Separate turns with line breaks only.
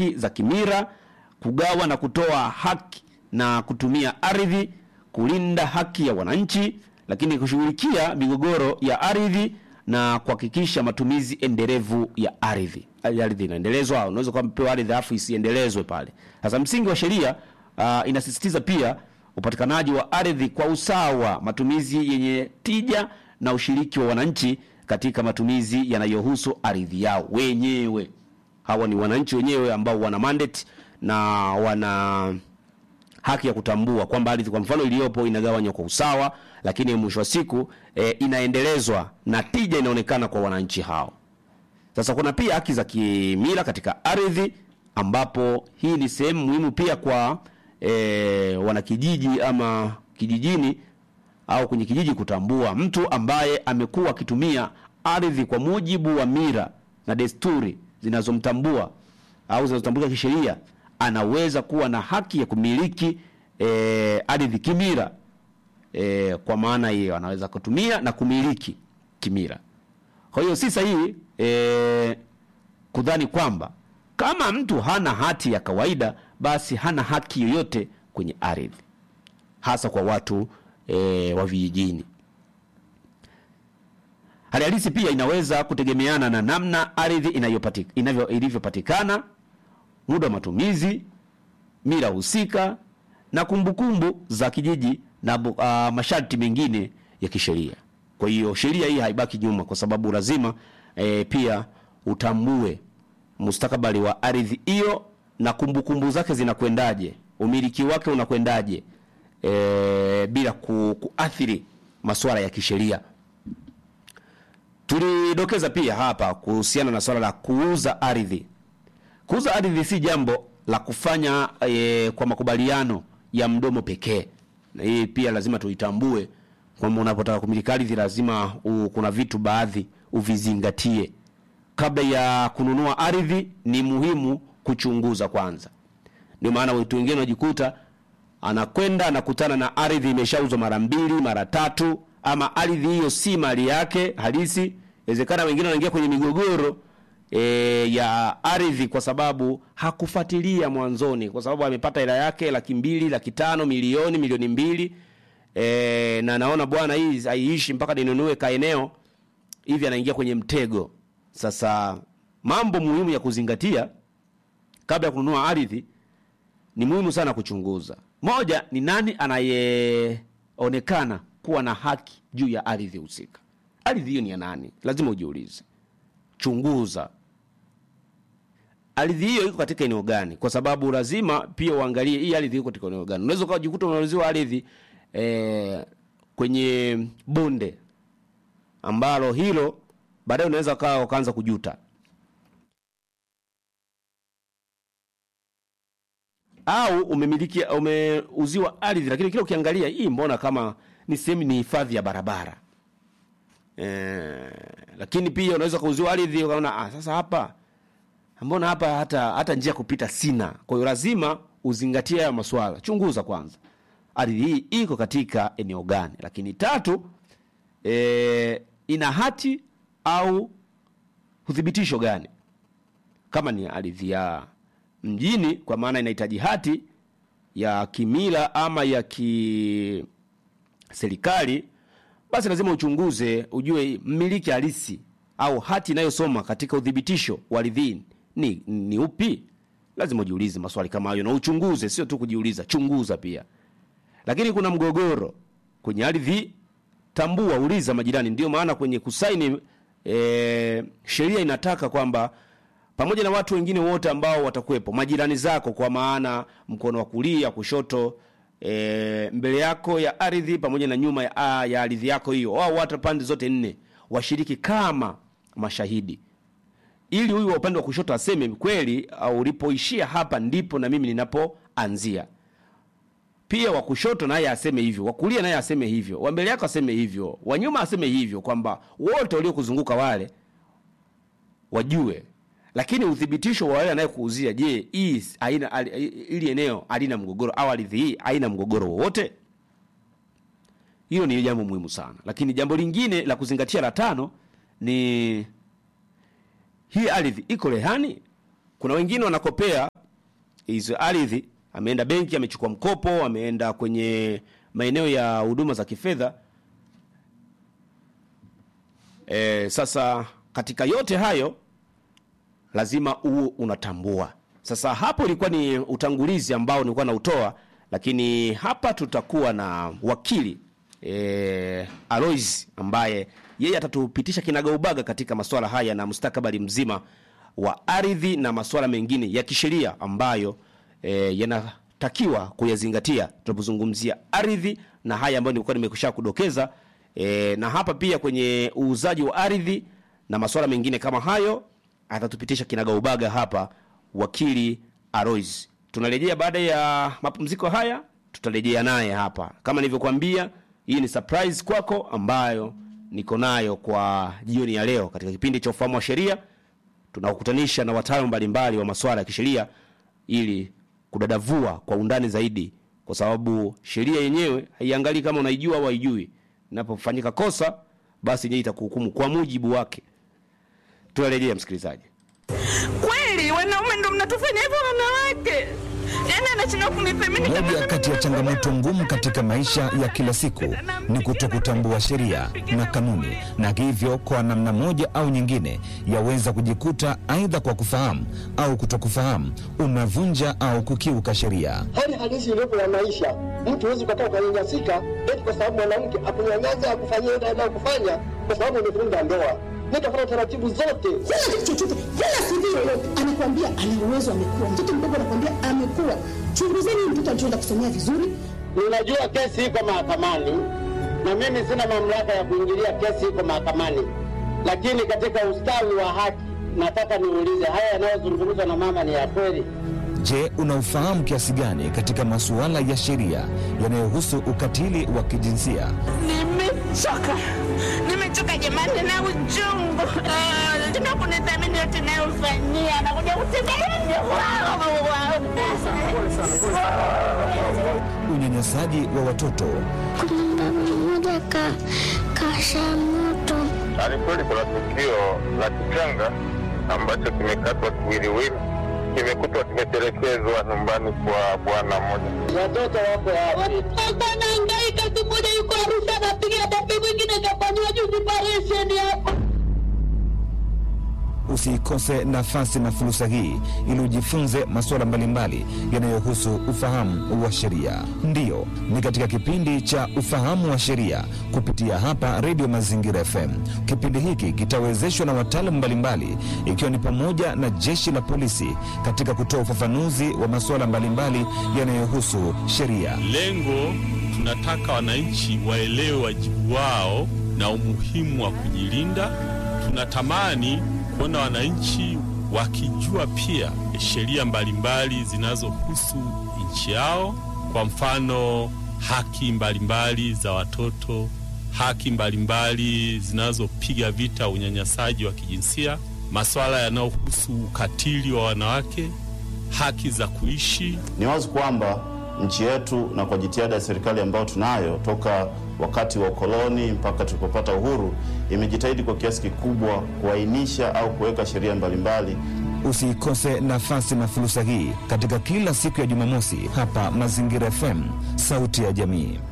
haki za kimila, kugawa na kutoa haki na kutumia ardhi, kulinda haki ya wananchi, lakini kushughulikia migogoro ya ardhi na kuhakikisha matumizi endelevu ya ardhi. Ardhi inaendelezwa, unaweza kuwa mpewa ardhi afu isiendelezwe pale. Sasa msingi wa sheria uh, inasisitiza pia upatikanaji wa ardhi kwa usawa, matumizi yenye tija na ushiriki wa wananchi katika matumizi yanayohusu ardhi yao wenyewe. Hawa ni wananchi wenyewe ambao wana mandate na wana haki ya kutambua kwamba ardhi kwa mfano iliyopo inagawanywa kwa usawa, lakini mwisho wa siku e, inaendelezwa na tija inaonekana kwa wananchi hao. Sasa kuna pia haki za kimila katika ardhi, ambapo hii ni sehemu muhimu pia kwa e, wanakijiji ama kijijini au kwenye kijiji kutambua mtu ambaye amekuwa akitumia ardhi kwa mujibu wa mila na desturi zinazomtambua au zinazotambulika kisheria, anaweza kuwa na haki ya kumiliki e, ardhi kimila. E, kwa maana hiyo anaweza kutumia na kumiliki kimila. Kwa hiyo si sahihi e, kudhani kwamba kama mtu hana hati ya kawaida basi hana haki yoyote kwenye ardhi, hasa kwa watu e, wa vijijini. Hali halisi pia inaweza kutegemeana na namna ardhi inayopati- inavyo ilivyopatikana, muda wa matumizi, mila husika na kumbukumbu za kijiji na bu- ah, masharti mengine ya kisheria. Kwa hiyo sheria hii haibaki nyuma, kwa sababu lazima e, pia utambue mustakabali wa ardhi hiyo na kumbukumbu zake zinakwendaje, umiliki wake unakwendaje, e, bila ku, kuathiri masuala ya kisheria. Tulidokeza pia hapa kuhusiana na swala la kuuza ardhi. Kuuza ardhi si jambo la kufanya e, kwa makubaliano ya mdomo pekee, na hii pia lazima tuitambue kwamba unapotaka kumiliki ardhi lazima u, kuna vitu baadhi uvizingatie kabla ya kununua ardhi. Ni muhimu kuchunguza kwanza. Ndio maana watu wengine wanajikuta anakwenda anakutana na ardhi imeshauzwa mara mbili mara tatu, ama ardhi hiyo si mali yake halisi. Inawezekana wengine wanaingia kwenye migogoro e, ya ardhi kwa sababu hakufuatilia mwanzoni, kwa sababu amepata hela yake laki mbili, laki tano, milioni, milioni mbili e, na naona bwana, hii haiishi mpaka ninunue kaeneo hivi, anaingia kwenye mtego. Sasa mambo muhimu ya kuzingatia kabla ya kununua ardhi ni muhimu sana kuchunguza. Moja ni nani anayeonekana kuwa na haki juu ya ardhi husika. Ardhi hiyo ni ya nani? Lazima ujiulize, chunguza ardhi hiyo iko katika eneo gani, kwa sababu lazima pia uangalie hii ardhi iko katika eneo gani. Unaweza ukajikuta unauziwa ardhi eh, kwenye bonde ambalo hilo baadaye unaweza ukawa ukaanza kujuta au umemiliki umeuziwa ardhi, lakini kila ukiangalia hii, mbona kama ni sehemu ni hifadhi ya barabara e, lakini pia unaweza kuuziwa ardhi ukaona ah, sasa hapa mbona hapa hata hata njia kupita sina. Kwa hiyo lazima uzingatie haya maswala, chunguza kwanza ardhi hii iko katika eneo gani. Lakini tatu, e, ina hati au uthibitisho gani, kama ni ardhi ya mjini kwa maana inahitaji hati ya kimila ama ya kiserikali, basi lazima uchunguze, ujue mmiliki halisi au hati inayosoma katika uthibitisho wa ardhi ni, ni upi. Lazima ujiulize maswali kama hayo na uchunguze, sio tu kujiuliza, chunguza pia. Lakini kuna mgogoro kwenye ardhi, tambua, uliza majirani. Ndio maana kwenye kusaini e, sheria inataka kwamba pamoja na watu wengine wote ambao watakuwepo, majirani zako, kwa maana mkono wa kulia, kushoto, e, mbele yako ya ardhi pamoja na nyuma ya, ya ardhi yako hiyo, wao watu pande zote nne washiriki kama mashahidi, ili huyu wa upande wa kushoto aseme kweli, au ulipoishia hapa ndipo na mimi ninapoanzia. Pia wa kushoto naye aseme hivyo, wa kulia naye aseme hivyo, wa mbele yako aseme hivyo, wa nyuma aseme hivyo, kwamba wote waliokuzunguka wale wajue lakini uthibitisho wa wale anayekuuzia, je, hii haina ili eneo halina mgogoro au ardhi hii haina mgogoro wowote? Hilo ni jambo muhimu sana. Lakini jambo lingine la kuzingatia la tano ni hii ardhi iko rehani. kuna wengine wanakopea hizo ardhi, ameenda benki, amechukua mkopo, ameenda kwenye maeneo ya huduma za kifedha. E, sasa katika yote hayo lazima uwe unatambua. Sasa hapo ilikuwa ni utangulizi ambao nilikuwa nautoa, lakini hapa tutakuwa na wakili e, Alois ambaye yeye atatupitisha kinagaubaga katika masuala haya na mustakabali mzima wa ardhi na masuala mengine ya kisheria ambayo e, yanatakiwa kuyazingatia tunapozungumzia ardhi na haya ambayo nilikuwa nimekusha kudokeza e, na hapa pia kwenye uuzaji wa ardhi na masuala mengine kama hayo atatupitisha kinagaubaga hapa wakili Alois. Tunarejea baada ya mapumziko haya, tutarejea naye hapa. Kama nilivyokuambia, hii ni surprise kwako ambayo niko nayo kwa jioni ya leo katika kipindi cha ufahamu wa sheria. Tunakutanisha na wataalamu mbalimbali wa masuala ya kisheria ili kudadavua kwa undani zaidi, kwa sababu sheria yenyewe haiangalii kama unaijua au haijui. Inapofanyika kosa, basi yenyewe itakuhukumu kwa mujibu wake. Tunarejea msikilizaji.
Kweli wanaume ndo mnatufanya hivyo wanawake? Yaani anashindwa kunithamini kama
Moja
mimi
kati ya
ni
changamoto
mwanaume.
ngumu katika maisha ya kila siku ni kutokutambua sheria na kanuni, na hivyo kwa namna moja au nyingine yaweza kujikuta aidha kwa kufahamu au kutokufahamu unavunja au kukiuka sheria.
hali halisi iliyopo ya maisha. Mtu huwezi ukakaa ukanyanyasika eti kwa sababu mwanamke akunyanyasa akufanyia ile anayokufanya kwa sababu umevunja ndoa. Nitafuata taratibu zote.
Sina kitu chochote, wala CV yoyote. Anakuambia ana uwezo, amekuwa mtoto mdogo, anakuambia amekuwa. Chunguzeni huyu mtoto alichoenda kusomea vizuri,
Ninajua kesi iko mahakamani na mimi sina mamlaka ya kuingilia kesi iko mahakamani, lakini katika ustawi wa haki nataka niulize, haya yanayozungumzwa na mama ni ya kweli?
Je, unaufahamu kiasi gani katika masuala ya sheria yanayohusu ukatili wa kijinsia?
Nimechoka, nimechoka jamani na uchungu. Ah, Tuna kunithamini yote nayofanyia, anakuja kutembelea
Unyanyasaji wa watoto
Kuna baba mmoja ka kasha moto
Alikweli kuna tukio la kichanga ambacho kimekatwa kiwiliwili, kimekutwa kimetelekezwa nyumbani kwa bwana mmoja.
Watoto wako wapi?
Watoto anahangaika, tu mmoja yuko Arusha anapiga debe, mwingine kafanyiwa juzi operesheni hapa.
Usiikose nafasi na fursa hii ili ujifunze masuala mbalimbali yanayohusu ufahamu wa sheria. Ndiyo, ni katika kipindi cha ufahamu wa sheria kupitia hapa Redio Mazingira FM. Kipindi hiki kitawezeshwa na wataalamu mbalimbali, ikiwa ni pamoja na jeshi la polisi katika kutoa ufafanuzi wa masuala mbalimbali yanayohusu sheria.
Lengo tunataka wananchi waelewe wajibu wao na umuhimu wa kujilinda. Tunatamani kuona wananchi wakijua pia sheria mbalimbali zinazohusu nchi yao, kwa mfano haki mbalimbali za watoto, haki mbalimbali zinazopiga vita unyanyasaji wa kijinsia, masuala yanayohusu ukatili wa wanawake, haki za kuishi
Ni wazi kwamba nchi yetu na kwa jitihada ya serikali ambayo tunayo toka wakati wa ukoloni mpaka tulipopata uhuru, imejitahidi kwa kiasi kikubwa kuainisha au kuweka sheria mbalimbali
Usiikose nafasi na fursa hii katika kila siku ya Jumamosi hapa Mazingira FM, sauti ya jamii.